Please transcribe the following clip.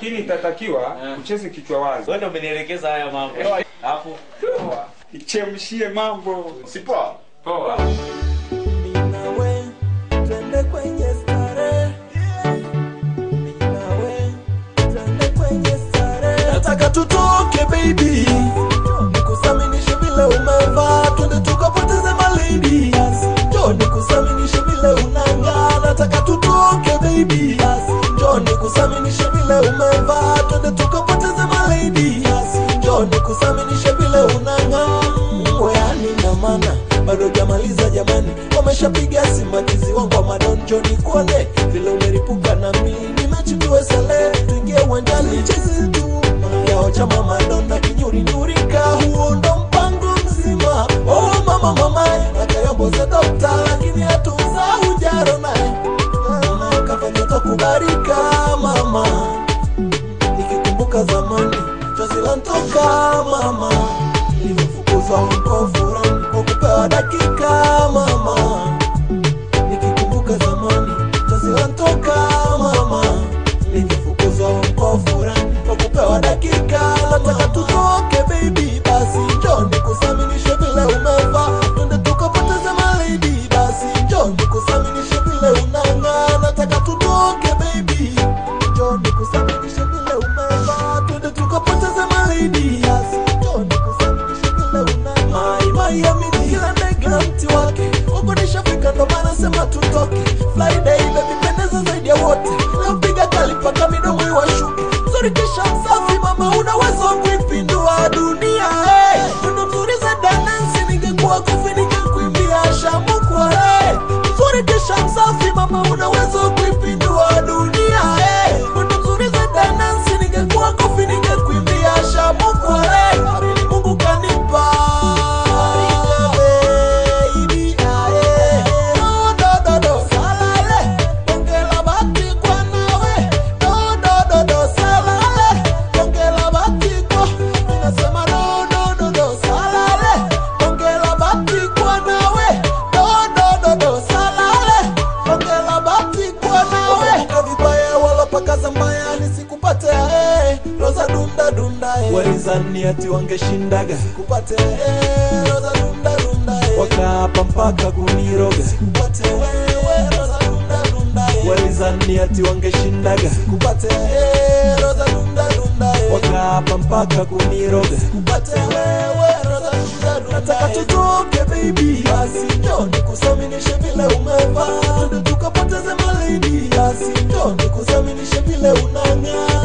lakini itatakiwa Eh. ucheze kichwa wazi wewe ndio umenielekeza haya mambo hapo ichemshie mambo sipoa poa Mimi nawe twende kwenye starehe. Mimi nawe twende kwenye starehe. Nataka tutoke baby, nikusaminishe vile umevaa, twende tukapoteze malady. Njoo nikusaminishe vile unang'aa, nataka tutoke baby, njoo nikusaminishe vile umevaa, twende tukapoteze malady. Njoo nikusaminishe vile unang'aa, yani na maana bado jamaliza jamani, wameshapiga simatizi wangu wa madonjo, nikuone vile umeripuka na mimi nachukue sale, tuingie uwanjani chezi tu yao chama madonna kinyurinyurika, huo ndo mpango mzima. Oh mama mama, nakayomboze dokta, lakini hatunza ujaro naye Naye kafanya takubarika mama, nikikumbuka zamani chozi lantoka mama, nilivyofukuzwa huko furani kwa kupewa dakika mama, nikikumbuka zamani chozi lantoka mama, nilivyofukuzwa huko furani kwa kupewa dakika. Nataka tutoke baby, basi njoo nikusaminishe vile umevaa, twende tukapoteze malady, basi njoo nikusaminishe vile unang'aa. Nataka tutoke baby, njoo nikusaminishe vile umevaa, twende tukapoteze malady, basi njoo nikusaminishe vile unang'aa. Mai mai amini kila ndege na mti wake, huko nishafika ndo maana sema tutoke. Friday baby pendeza zaidi ya wote, leo piga kali mpaka midomo iwashuke. Mzuri kisha msafi mama, una uwezo wa kuipindua dunia. Hey, mwendo mzuri za danansi, ningekuwa kofi ningekuimbia shamukwa. Hey, mzuri kisha msafi mama, una uwezo wa kuipindua dunia. Hey, mwendo mzuri za danansi, ningekuwa kofi ningekuimbia shamukwa. Hey, amini Mungu kanipa baby, aye. No, do, do, do, salale. Ongela bati kwa nawe. No, do, do, do, salale. Ongela bati kwa. Ninasema no, do, do, do, salale. Ongela bati kwa nawe. No, do, do, do, salale. Ongela bati kwa nawe. Kumbuka vibaya wala pakaza mbaya nisikupate eh. Roza dunda dunda eh. Walizani ati wangeshindaga sikupate eh. Roza dunda dunda eh. Wakaapa mpaka kuniroga sikupate wewe Roza dunda dunda eh. Walizani ati wangeshindaga sikupate eh. Roza dunda dunda eh. Wakaapa mpaka kuniroga sikupate wewe Roza dunda dunda Nataka tutoke baby basi njoo nikusaminishe vile umevaa Twende tukapoteze malady basi njoo nikusaminishe vile unang'aa